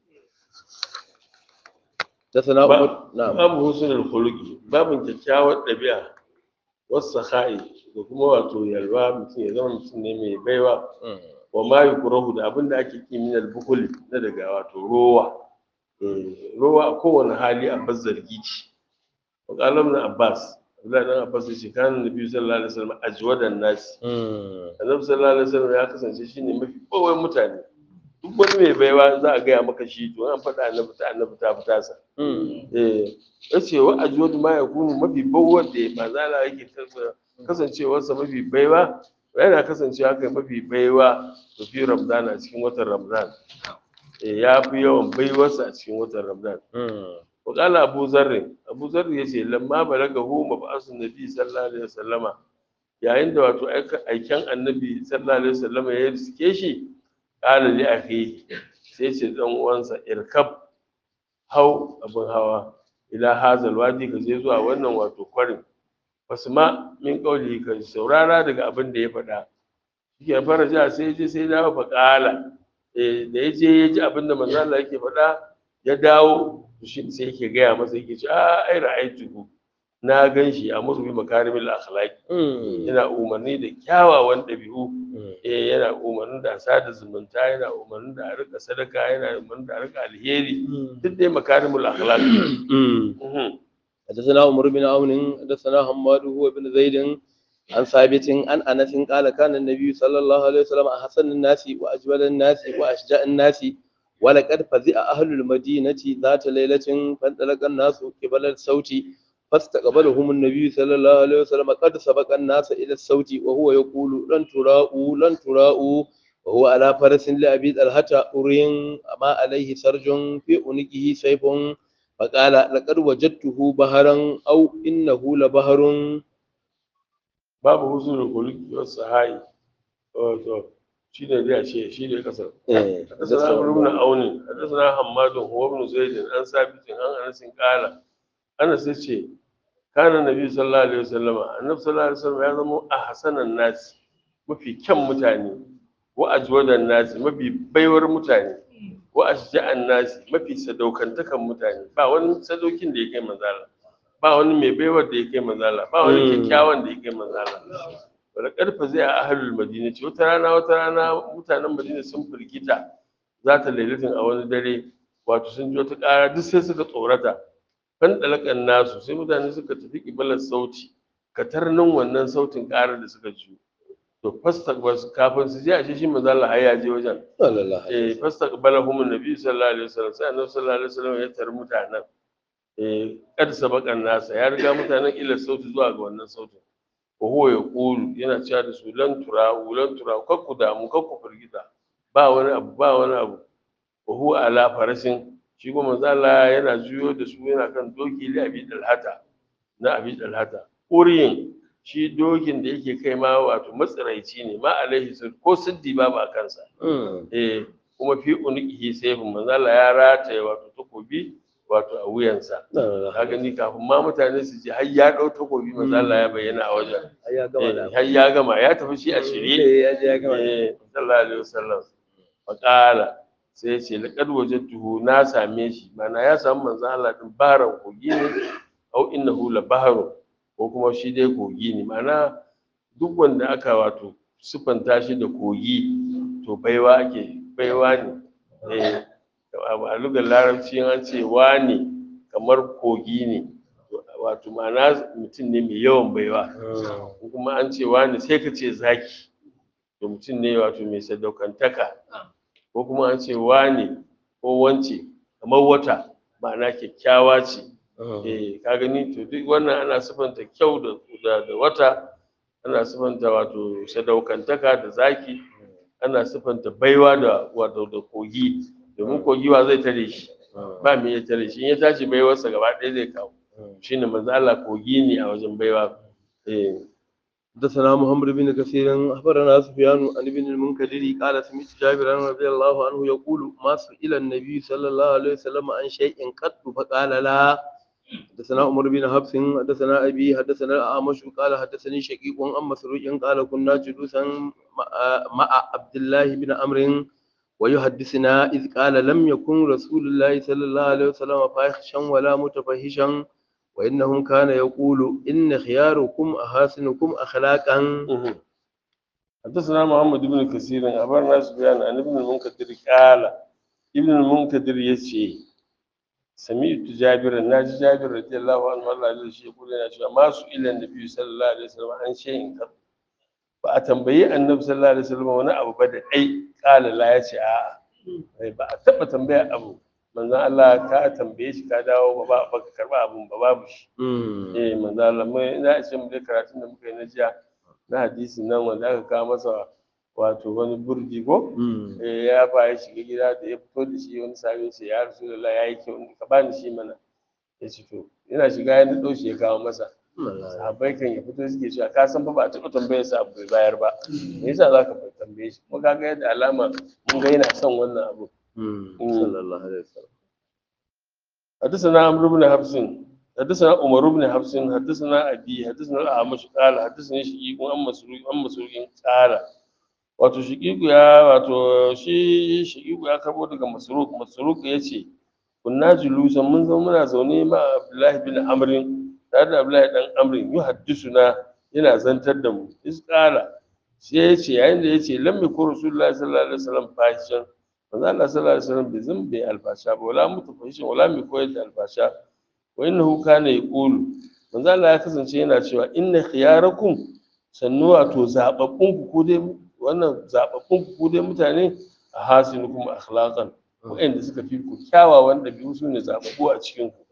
Speaker 1: حدثنا
Speaker 2: Ba-
Speaker 1: عمر نعم
Speaker 2: babu husnul khuluqi babin kyakkyawar ɗabi'a wasu saha'i da kuma wato yalwa mutum ya zama mutum ne mai baiwa
Speaker 1: مم.
Speaker 2: wa ma yukrahu da abin da ake ki min al-bukhl na daga wato rowa Eh, rowa a kowane hali a bazzargi ce wa qala ibn abbas Abdullahi dan Abbas ya ce kana Nabi sallallahu alaihi wasallam ajwadan nasi
Speaker 1: مم.
Speaker 2: Annabi sallallahu alaihi wasallam ya kasance shine mafi bawai mutane duk wani mai baiwa za a gaya maka shi to an faɗa annabi ta annabi ta fita sa
Speaker 1: مم.
Speaker 2: eh yace wa ajwadu ma yakunu mafi bawwar da mazala yake kasa- kasancewarsa mafi baiwa yana kasancewa kai mafi baiwa da fi ramadan a cikin watan ramadan eh ya fi yawan baiwarsa a cikin watan ramadan
Speaker 1: مم.
Speaker 2: wa qala abu zarr abu zarr yace lamma balagahu mab'asun nabi sallallahu alaihi wasallama yayin da wato aika- aiken annabi sallallahu alaihi wasallama ya riske shi qala li akhihi sai ce dan uwansa irkab hau abin hawa ila hazal wadi ka je zuwa wannan wato kwarin fasma min qawli ka saurara daga abin da ya faɗa shike faraja sai ya je sai ya dawo fa qala eh da ya je ya ji abin da manzo Allah yake faɗa ya dawo to shi sai yake gaya masa yake ce a ai ra'aytuhu na gan shi a musu bi makarimil akhlaqi
Speaker 1: مم.
Speaker 2: yana umarni da kyawawan ɗabi'u
Speaker 1: مم.
Speaker 2: eh yana umarnin da a sada zumunta yana umarnin da a rika sadaka yana umarnin da a rika alheri duk dai makarimul akhlaq
Speaker 1: مم.
Speaker 2: Mhm.
Speaker 1: حدثنا عمر بن عون حدثنا حماد هو بن زيد عن ثابت عن انس قال كان النبي صلى الله عليه وسلم احسن الناس واجود الناس واشجع الناس ولقد فزع اهل المدينه ذات ليله فانطلق الناس قبل الصوت فاستقبلهم النبي صلى الله عليه وسلم قد سبق الناس الى الصوت وهو يقول لن تراءوا لن تراءوا وهو على فرس لأبي طلحة أرين ما عليه سرج في عنقه سيف فقال لقد وجدته بهرا أو إنه لبهر
Speaker 2: babu huzurul khuluqi was sahai wato shi ne dai a ce shi ne kasar حدثنا عمرو بن عون حدثنا حماد هو ابن زيد عن ثابت عن انس قال انس yace kana nabi sallallahu alaihi wasallam annabi sallallahu alaihi wasallam ya zama ahsanan nas mafi kyan mutane wa ajwadan nas mafi baiwar mutane wa ashja'an nas mafi sadaukantakan mutane ba wani sadaukin da ya kai manzala ba wani mai baiwar da ya kai manzala ba wani
Speaker 1: Mm.
Speaker 2: kyakkyawan da ya kai manzala wala karfa zai a ahlul madina ce wata rana wata rana mutanen madina sun firgita za ta lailatin a wani dare wato sun ji wata ƙara duk sai suka tsorata kan dalakan nasu sai mutane suka tafi kibalar sauti katarnin wannan sautin ƙarar da suka ji to fasta kafin su je a shi manzo Allah har ya je wajen
Speaker 1: صلى الله عليه
Speaker 2: eh fasta qabalahum annabi sallallahu alaihi wasallam sai annabi sallallahu alaihi wasallam ya tar mutanen eh kad sabakan nasa ya riga mutanen ila sauti zuwa ga wannan sautin wa huwa yaqulu yana cewa da su lan tura lan tura kar ku damu kar ku firgita ba wani abu ba wani abu wa huwa ala farashin shi kuma manzo Allah yana juyo da su yana kan doki li abi dalhata na abi dalhata uriyin shi dokin da yake kai ma wato matsiraici ne ma alaihi sun ko siddi babu a kansa eh kuma fi uniqihi sayfun manzala ya rataye wato takobi wato a wuyansa ka gani kafin ma mutane su ji har ya dau takobi manzala ya bayyana a wajen
Speaker 1: ya gama da
Speaker 2: Eh, har ya gama ya tafi shi a shirye
Speaker 1: ya je ya gama da
Speaker 2: eh sallallahu alaihi wasallam faqala sai ya ce laqad wajadtuhu na same shi mana ya samu manzo Allah din baran kogi ne au innahu la baharu ko kuma shi dai kogi ne mana duk wanda aka wato sifanta shi da kogi to baiwa ake baiwa ne eh a lugar larabci an ce wani kamar kogi ne wato ma'ana mutum ne mai yawan baiwa ko kuma an ce wani sai ka ce zaki to mutum ne wato mai sadaukantaka ko kuma an ce wani ko wance kamar wata ma'ana kyakkyawa ce eh ka gani to duk wannan ana sifanta kyau da da, da wata ana sifanta wato sadaukantaka da zaki ana sifanta baiwa da wato da kogi domin kogi wa zai tare shi ba me ya tare shi in ya tashi baiwarsa gaba ɗaya zai kawo shine manzo Allah kogi ne a wajen baiwa eh
Speaker 1: حدثنا محمد بن كثير أخبرنا سفيان عن ابن المنكدر قال سمعت جابرا رضي الله عنه يقول ما سئل النبي صلى الله عليه وسلم عن شيء قط فقال لا حدثنا عمر بن حفص حدثنا أبي حدثنا الأعمش قال حدثني شقيق عن مسروق قال كنا جلوسا مع- مع عبد الله بن عمرو ويحدثنا إذ قال لم يكن رسول الله صلى الله عليه وسلم فاحشا ولا متفحشا وإنهم كان يقول إن خياركم أحاسنكم أخلاقا
Speaker 2: مهم. حدثنا محمد بن كثير أخبرنا سفيان عن ابن المنكدر قال ابن المنكدر يشي سمعت جابر ناجي جابر رضي الله عنه الله عليه شيء يقول لنا شو ما سئل النبي صلى الله عليه وسلم عن شيء قط ba a tambayi annabi sallallahu alaihi wasallam wani abu ba da ai kala la ya ce a'a ba a taba tambaya abu manzon Allah ka tambaye shi ka dawo ba ba ka karba abun ba babu shi eh manzo Allah mai za a ce mu dai karatun da muka yi na jiya na hadisi nan wanda aka kawo masa wato wani burji ko eh ya fa ya shiga gida da ya fito da shi wani sabi ce ya rasulullah ya yi kyau ka bani shi mana ya ce to yana shiga ya nado shi ya kawo masa sahabbai kan ya fito suke cewa ka san fa ba a taɓa tambayar sa abu bai bayar ba me yasa za ka tambaye shi kuma kaga yadda alama mun ga yana son wannan abu
Speaker 1: صلى الله عليه وسلم
Speaker 2: حدثنا عمرو بن حفص حدثنا عمر بن حفص حدثنا ابي حدثنا الاعمش قال حدثني شقيق عن مسروق عن مسروق قال wato shaqiqu ya wato shi shaqiqu ya karbo daga masruq masruq yace kunna julusan mun zama muna zaune ma abdullahi bin amr tare da abdullahi dan amr yuhaddisuna yana zantar da mu isqala sai yace yayin da yace lam yakun rasulullahi sallallahu alaihi wasallam fahishan manzo Allah sallallahu alaihi wasallam bai zan bai alfasha ba wala mutafahishin wala mai koyar da alfasha wa innahu kana yaqulu manzo Allah ya kasance yana cewa inna khiyarakum sannu wato zababbun ku ko dai wannan zababbun ku ko dai mutane a hasinukum akhlaqan wa'anda suka fi ku kyawawan dabi'u su ne zababbu a cikin ku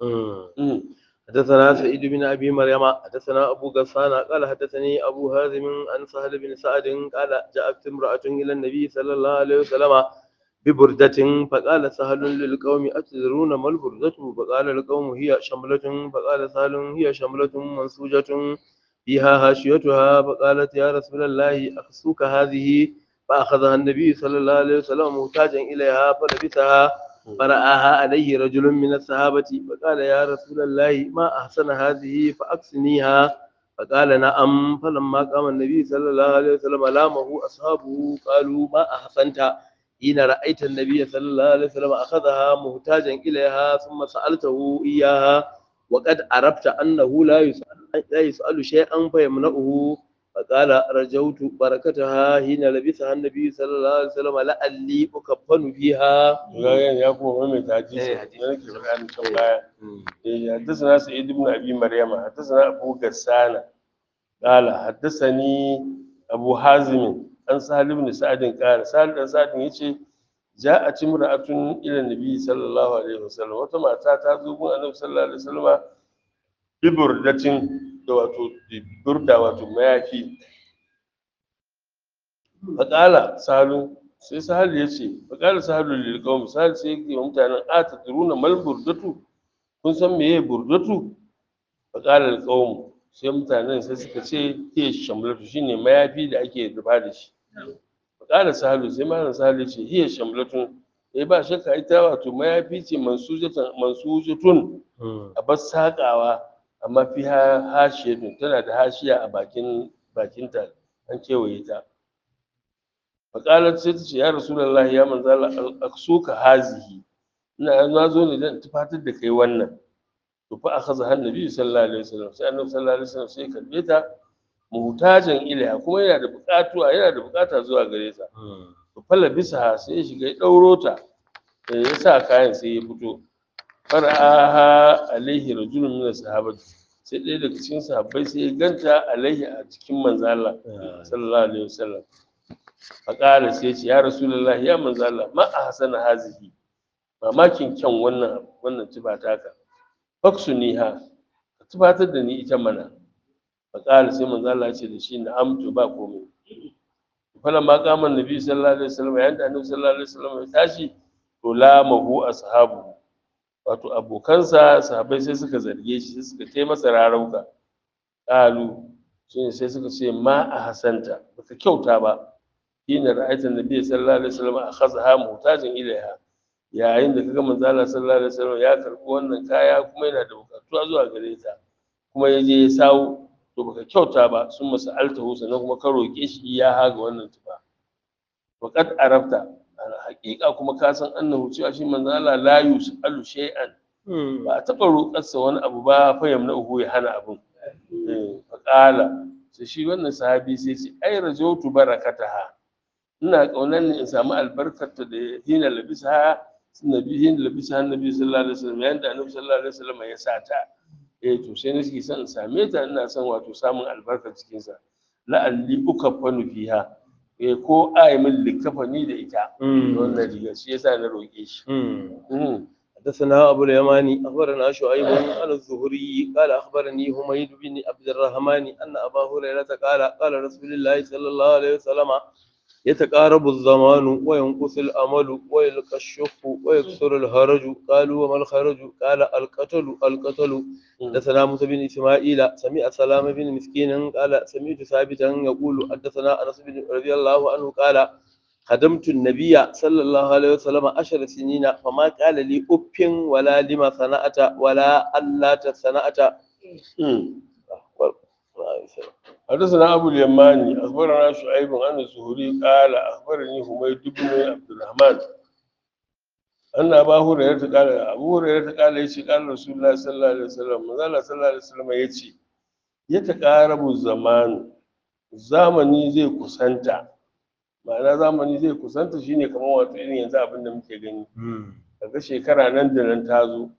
Speaker 1: حدثنا سعيد بن ابي مريم حدثنا ابو غسان قال حدثني ابو هازم عن سهل بن سعد قال جاءت امراه الى النبي صلى الله عليه وسلم ببردة فقال سهل للقوم أتدرون ما البردة فقال القوم هي شملة فقال سهل هي شملة منسوجة فيها هاشيتها فقالت يا رسول الله أخسوك هذه فأخذها النبي صلى الله عليه وسلم محتاجا إليها فلبسها فرآها عليه رجل من الصحابة فقال يا رسول الله ما أحسن هذه فأكسنيها فقال نعم فلما قام النبي صلى الله عليه وسلم لامه أصحابه قالوا ما أحسنت حين رأيت النبي صلى الله عليه وسلم أخذها محتاجا إليها ثم سألته إياها وقد عرفت أنه لا يسأل, لا يسأل شيئا فيمنعه فقال رجوت بركتها حين لبسها النبي صلى الله عليه وسلم لعلي أكفن فيها
Speaker 2: gayan ya kuma mai taji
Speaker 1: Eh,
Speaker 2: ne
Speaker 1: hadisi.
Speaker 2: nake bayanin can baya eh haddathana sa'id ibn abi maryama haddathana abu gassana qala haddathani abu hazim an sahal ibn sa'd qala sahal dan sa'd yace ja'at imra'atun ila nabi sallallahu alaihi wasallam wata mata ta zo gun annabi sallallahu alaihi wasallam bi burdatin da wato burda wato mayafi faƙala sahalu sai sahal ya ce faƙala sahalu lil qawm sahal sai yake wa mutanen a tadruna mal burdatu kun san meye burdatu faƙalar alƙawmu sai mutanen sai suka ce hiya shamlatu shine mayafi da ake rufa da shi faƙalar sahalu sai malam sahalu ce hiya shamlatun eh ba shakka ita wato mayafi ce mansujatan mansujatun a bar saƙawa amma fi hashiyatun tana da hashiya a bakin bakinta an kewaye ta faƙalar sai ta ce ya rasulallah ya manzala aksuka hazihi ina na zo ne dan tufatar da kai wannan to fa akhadha annabi sallallahu alaihi wasallam sai annabi sallallahu alaihi wasallam sai karbe ta muhtajan ilaiha kuma yana da buƙatuwa yana da buƙata zuwa gare ta to falla bisa sai ya shiga ya ɗauro ta ya sa kayan sai ya fito fara'aha alaihi rajulun min sahabati sai ɗaya daga cikin sahabbai sai ya ganta alaihi a cikin manzo Allah sallallahu alaihi wasallam faƙala sai ya ce ya rasulullah ya manzo Allah ma a hasana hazihi mamakin kyan wannan wannan tuba taka faksu ni ha ka tubatar da ni ita mana faƙala sai manzo Allah ya ce da shi na amtu ba komai falan ma kaman nabi sallallahu alaihi wasallam yayin da annabi sallallahu alaihi wasallam ya tashi to la mahu ashabu wato abokansa sahabbai sai suka zarge shi sai suka kai masa rarauka qalu shine sai suka ce ma a hasanta baka kyauta ba hina ra'aita nabi sallallahu alaihi wasallam akhadha mutajin ilaiha yayin da kaga manzo Allah sallallahu alaihi wasallam ya karbi wannan kaya kuma yana da bukatuwa zuwa gare ta kuma ya je ya sawo to baka kyauta ba sun masa altahu sannan kuma ka roke shi ya haga wannan tufa waqad arafta haƙiƙa kuma ka san annahu cewa shi manzo Allah la yusalu shay'an ba a taɓa roƙarsa wani abu ba fa yamna uhu ya hana abun fa qala sai shi wannan sahabi sai ce ai rajautu barakataha ina kaunar ne in samu albarkarta da hina labisa nabi hina labisa annabi sallallahu alaihi wasallam yayin da annabi sallallahu alaihi wasallam ya sa ta eh to sai nake son in same ta ina son wato samun albarkar cikin sa la'alli ukaffanu fiha eh ko ai min likafani da ita wannan riga shi yasa na roke shi
Speaker 1: حدثنا أبو اليماني أخبرنا شعيب عن الزهري قال أخبرني حميد بن عبد الرحمن أن أبا هريرة قال قال رسول الله صلى الله عليه وسلم يتقارب الزمان وينقص الأمل ويلقى الشح ويكثر الهرج قالوا وما الخرج قال القتل القتل حدثنا موسى بن إسماعيل سمع سلام بن مسكين قال سمعت ثابتا يقول حدثنا أنس بن رضي الله عنه قال خدمت النبي صلى الله عليه وسلم عشر سنين فما قال لي أف ولا لما صنعت ولا ألا صنعت
Speaker 2: حدثنا أبو اليماني أخبرنا شعيب عن الزهري قال أخبرني حميد بن عبد الرحمن أن أبا هريرة قال أبو هريرة قال يشي قال رسول الله صلى الله عليه وسلم ماذا صلى الله عليه وسلم يشي يتقارب الزمان zamani zai kusanta ma'ana zamani zai kusanta shine kamar wato irin yanzu abin da muke gani kaga shekara nan da nan ta zo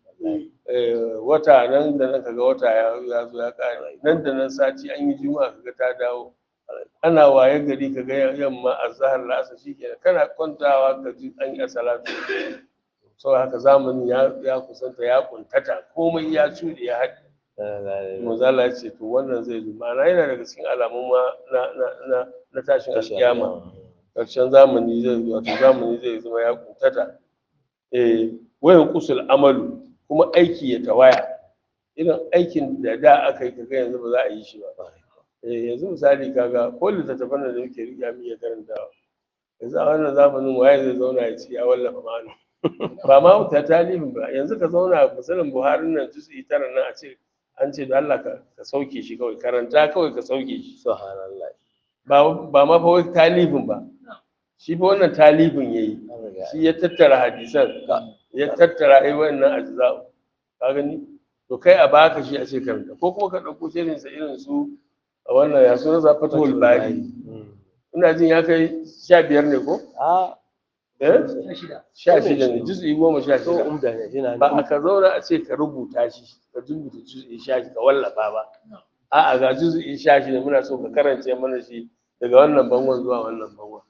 Speaker 2: wata nan da nan kaga wata ya zo ya kare nan da nan sati an yi juma'a kaga ta dawo ana waye gari kaga yamma azhar lasa shikenan kana kwantawa ka ji an yi salatu sau haka zamani ya kusanta ya kuntata komai ya cuɗe ya haɗe Mazala ya ce to wannan zai zo ma'ana yana daga cikin alamun ma na tashin alkiyama ƙarshen zamani zai wato zamani zai zama ya kuntata eh wayan kusul amalu kuma aiki ya tawaya irin aikin da da aka yi kaga yanzu ba za a yi shi ba eh yanzu misali kaga ko littattafan da muke riƙa mu iya karantawa yanzu a wannan zamanin waye zai zauna ya ce ya wallafa ma'ana ba ma ta talibin ba yanzu ka zauna misalin buhari nan juz'i tara nan a ce an ce da Allah ka sauke shi kawai karanta kawai ka sauke shi
Speaker 1: subhanallah
Speaker 2: ba ba ma fa wai talibin ba shi fa wannan talibin yayi shi ya tattara hadisan ya tattara ai wannan ajza ka gani to kai a baka shi a ce karanta ko kuma ka dauko shirin sa irin su a wannan ya sunan zafatul bari ina jin ya kai sha biyar ne ko
Speaker 1: a
Speaker 2: eh sha shida ne juz'i goma sha
Speaker 1: to
Speaker 2: shida
Speaker 1: umda ne yana
Speaker 2: ba a ka zauna a ce ka rubuta shi ka rubuta juz'i sha shida wallafa ba a'a ga juz'i sha shida muna so ka karance mana shi daga wannan bangon zuwa wannan bangon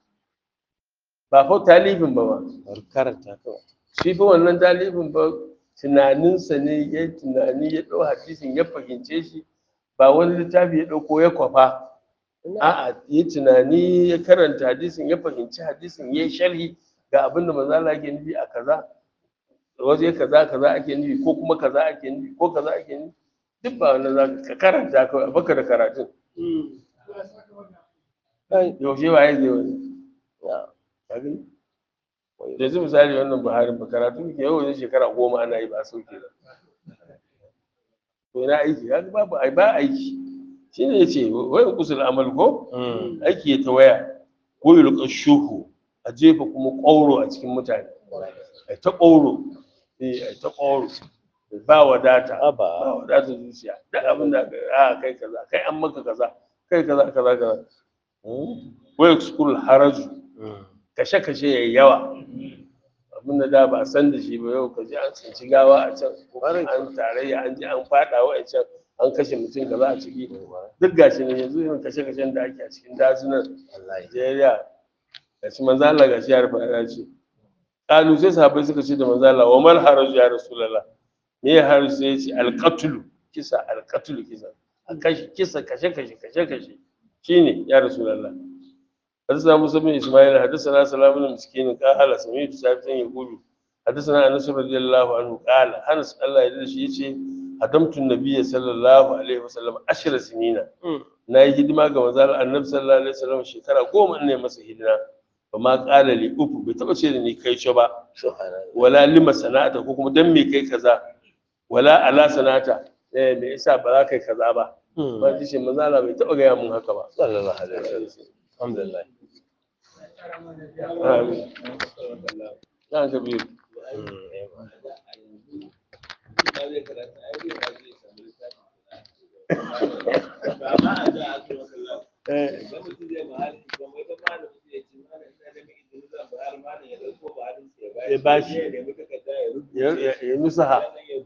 Speaker 2: ba fa talibin ba ba
Speaker 1: karanta kawai
Speaker 2: shi fa wannan talibin ba tunaninsa ne ya tunani ya ɗau hadisin ya fahimce shi ba wani littafi ya ɗauko ya kwafa a'a ya tunani ya karanta hadisin ya fahimci hadisin ya yi sharhi ga abin da manzo Allah yake nufi a kaza waje kaza kaza ake nufi ko kuma kaza ake nufi ko kaza ake nufi duk ba wannan za ka karanta kawai a baka da karatun yaushe ba ya zai wani ka gani yanzu misali wannan buhari ba karatu ke yau wajen shekara goma ana yi ba a sauke ba to ina aiki kaga babu ai ba aiki shine yace wai kusul amal ko aiki ya tawaya ko yulqa shuhu a jefa kuma ƙauro a cikin mutane ai ta ƙauro eh ai ta ƙauro ba wadata ba
Speaker 1: Aba.
Speaker 2: wadata zuciya duk abin da a kai kaza kai an maka kaza kai kaza kaza kaza wai kusul haraju kashe kashe yayi yawa abin da da ba a san da shi ba yau ka ji an tsinci gawa a can ko an tarayya an ji an fada wa a can an kashe mutum kaza a ciki duk gashi ne yanzu irin kashe kashen da ake a cikin dazunan Najeriya gashi manzo Allah gashi ya rufa ya ce kalu sai sahabbai suka ce da manzo Allah wa mal haraju ya rasulullah me ya haraju sai ya ce alqatlu kisa alqatlu kisa a kashe kisa kashe kashe kashe kashe shine ya rasulullah حدثنا موسى بن اسماعيل حدثنا سلام بن مسكين قال سمعت ثابتا يقول حدثنا انس رضي الله عنه قال انس الله يرضى shi yace hadamtu nabiyyi sallallahu alaihi wasallam ashra sinina na yi hidima ga manzon annabi sallallahu alaihi wasallam shekara goma ne masa hidima ba ma qala li ufu bai taba ce da ni kai ce ba wala lima sana'ata ko kuma dan me kai kaza wala ala sana'ata eh me yasa ba za kai kaza ba ba ji shi manzon Allah bai taba ga mun haka ba
Speaker 1: sallallahu alaihi wasallam alhamdulillah
Speaker 2: amin na ka biyu eh
Speaker 1: ya bashi
Speaker 2: ya ya ya nusaha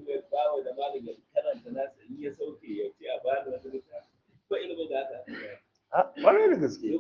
Speaker 2: a ƙwarai da gaske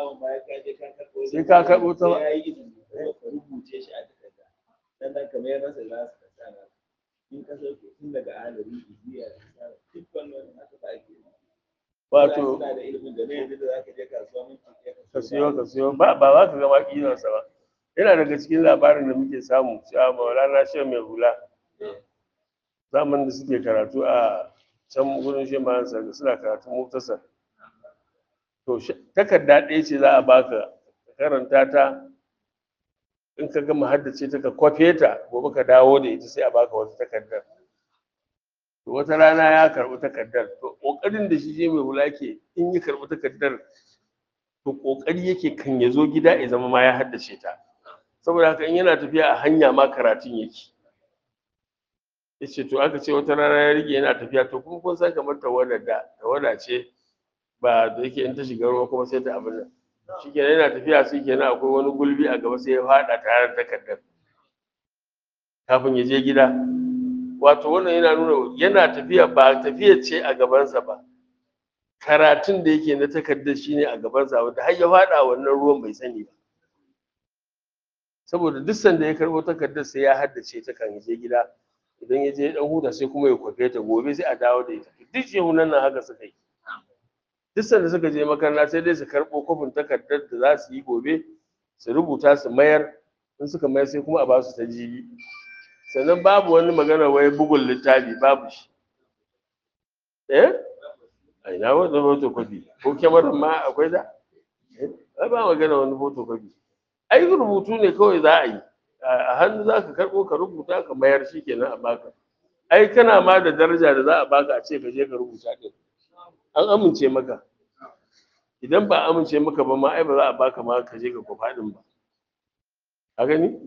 Speaker 2: sai ka karɓo ta ba
Speaker 3: ya yi izini ka rubuce shi a takarda sannan kamar ya rasa za su kasa na in ka sauke tun daga alari ibiya da duk wannan aka ba ake
Speaker 2: wato
Speaker 3: suna da ilimin da ne yanzu da za ka je kasuwa mun ce
Speaker 2: ka siyo ka siyo ba ba za ka gama ƙinarsa ba yana daga cikin labarin da muke samu cewa maulana shi mai hula zamanin da suke karatu a can gurin shi ma suna karatu muktasar to shi- takarda ɗaya ce za a baka ka karanta ta in ka gama haddace ta ka kwafe ta gobe ka dawo da ita sai a baka wata takardar to wata rana ya karɓi takardar to ƙoƙarin da shi je mai hula ke in yi karɓi takardar to ƙoƙari yake kan ya zo gida ya zama ma ya haddace ta saboda haka in yana tafiya a hanya ma karatun yake ya ce to aka ce wata rana ya rike yana tafiya to kuma kun san kamar tawada da tawada ce ba da yake in ta shiga ruwa kuma sai ta abin nan shi kenan yana tafiya sai kenan akwai wani gulbi a gaba sai ya faɗa tare da takardar kafin ya je gida wato wannan yana nuna yana tafiya ba tafiya ce a gabansa ba karatun da yake na takardar shine a gabansa wanda har ya faɗa wannan ruwan bai sani ba saboda duk sanda ya karɓo takardar sai ya haddace ta kan ya je gida idan ya je dan huta sai kuma ya kwafe ta gobe sai a dawo da ita duk shehunan nan haka suka yi duk sanda suka je makaranta sai dai su karɓo kofin takardar da za su yi gobe su rubuta su mayar in suka mayar sai kuma a ba su ta jibi sannan babu wani magana wai bugun littafi babu shi eh a ina wanda photocopy ko kyamarar ma akwai da Eh, ai ba magana wani photocopy ai rubutu ne kawai za a yi a hannu za ka karɓo ka rubuta ka mayar shi kenan a baka ai kana ma da daraja da za a baka a ce ka je ka rubuta ɗin an amince maka idan ba a amince maka ba ma ai ba za a baka ma ka je ka kwafa ɗin ba a gani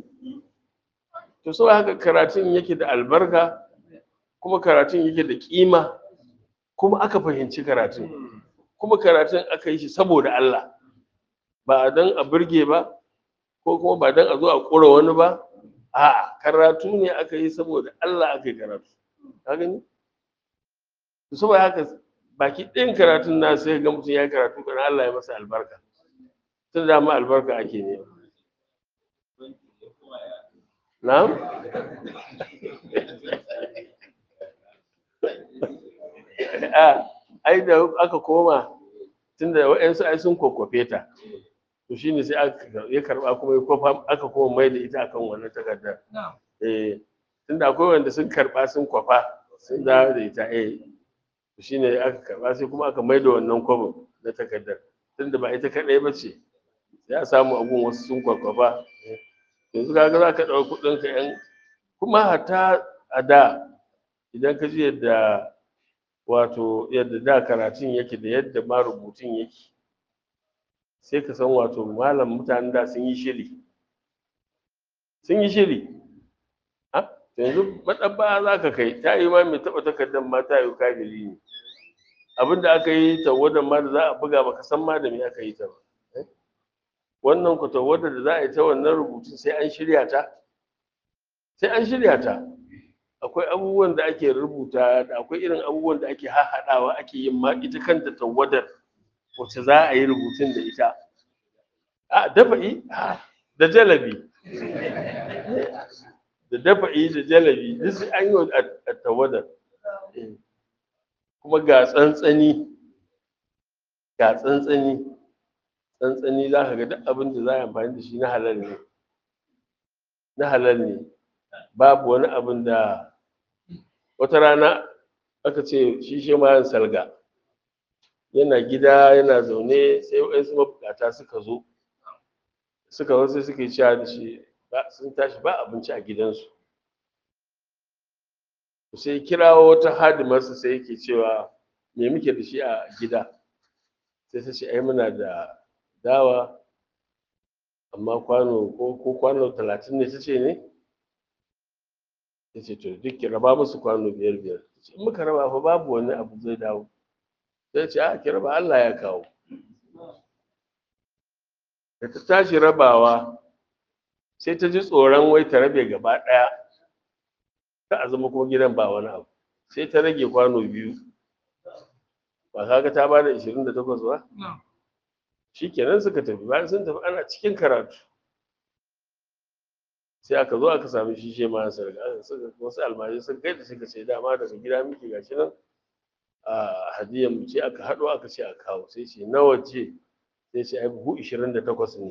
Speaker 2: to sau haka karatun yake da albarka kuma karatun yake da kima kuma aka fahimci karatun kuma karatun aka yi shi saboda Allah ba don a burge ba ko kuma ba don a zo a ƙura wani ba a'a karatu ne aka yi saboda Allah aka yi karatu ka gani to saboda haka baki ɗayan karatun na sai ga mutum ya yi karatu kana Allah ya masa albarka tun da ma albarka ake nema na'am a ai da aka koma tunda waɗansu ai sun kwakwafe ta to shine sai aka ya karba kuma ya kwafa aka koma mai da ita akan wannan takardar eh tunda akwai wanda sun karba sun kwafa sun dawo da ita eh shine aka karba sai kuma aka maida wannan kwabin na takardar tunda ba ita kadai ba ce sai a samu abun wasu sun kwakwafa yanzu kaga za ka ɗau kuɗin ka yan kuma hatta a da idan ka ji yadda wato yadda da karatun yake da yadda ma rubutun yake sai ka san wato malam mutanen da sun yi shiri sun yi shiri a yanzu maɗabba za ka kai ta yi ma mai taɓa takardar ma ta yi kafiri ne abin da aka yi tawadar ma da za a buga baka san ma da me aka yi ta ba wannan ku tawadar da za a yi ta wannan rubutun sai an shirya ta sai an shirya ta akwai abubuwan da ake rubuta da akwai irin abubuwan da ake hahaɗawa ake yin ma ita kanta tawadar wacce za a yi rubutun da ita a dafa'i da jalabi da dafa'i da jalabi duk sai an yi a tawadar kuma ga tsantsani ga tsantsani tsantsani za ka ga duk abin da za a yi amfani da shi na halal ne na halal ne babu wani abin da wata rana aka ce shi shi ma salga yana gida yana zaune sai waɗansu mabukata suka zo suka zo sai suka yi cewa da shi sun tashi ba abinci a gidansu sai kirawo wata hadimarsa sai yake cewa me muke da shi a gida sai ta ce ai muna da dawa amma kwano ko kwano talatin ne ta ce ne ta ce to duk ki raba musu kwano biyar biyar in muka raba fa babu wani abu zai dawo sai ce a ki raba Allah ya kawo da ta tashi rabawa sai ta ji tsoron wai ta rabe gaba ɗaya ta a zama kuma gidan ba wani abu sai ta rage kwano biyu ba kaga ta bada ishirin da takwas ba shi kenan suka tafi bayan sun tafi ana cikin karatu sai aka zo aka sami shi she ma sarga wasu almajiri sun kai da suka ce dama daga gida muke gashi nan a hadiyar mu ce aka haɗo aka ce a kawo sai ce nawa ce sai ce ai buhu ishirin da takwas ne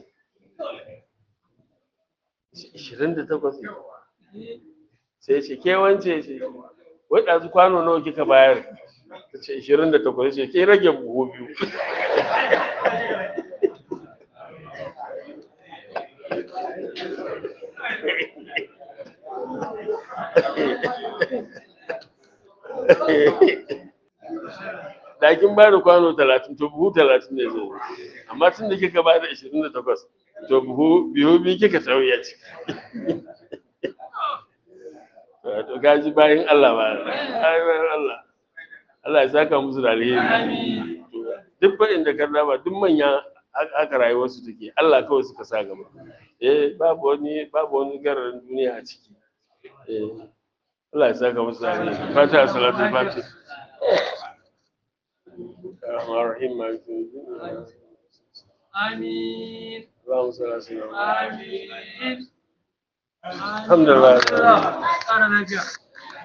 Speaker 2: ishirin da takwas ne sai ce ke wance ce wai ɗazu kwano nawa kika bayar ta ce ishirin da takwas ce ke rage buhu biyu da kin ba da kwano talatin to buhu talatin ne zai amma tun da kika ba da ishirin da takwas to buhu biyu biyu kika sauya ci to gaji bayan Allah ba bayan Allah Allah ya saka musu da alheri duk ba inda ka raba duk manya haka rayuwarsu take Allah kawai suka sa gaba eh babu wani babu wani gararin duniya a ciki eh Allah ya saka musu da alheri fata salatu fati الرحمن الرحيم مالك يوم الدين
Speaker 4: آمين
Speaker 2: اللهم صل على سيدنا محمد
Speaker 4: آمين
Speaker 2: الحمد لله
Speaker 4: أنا نجح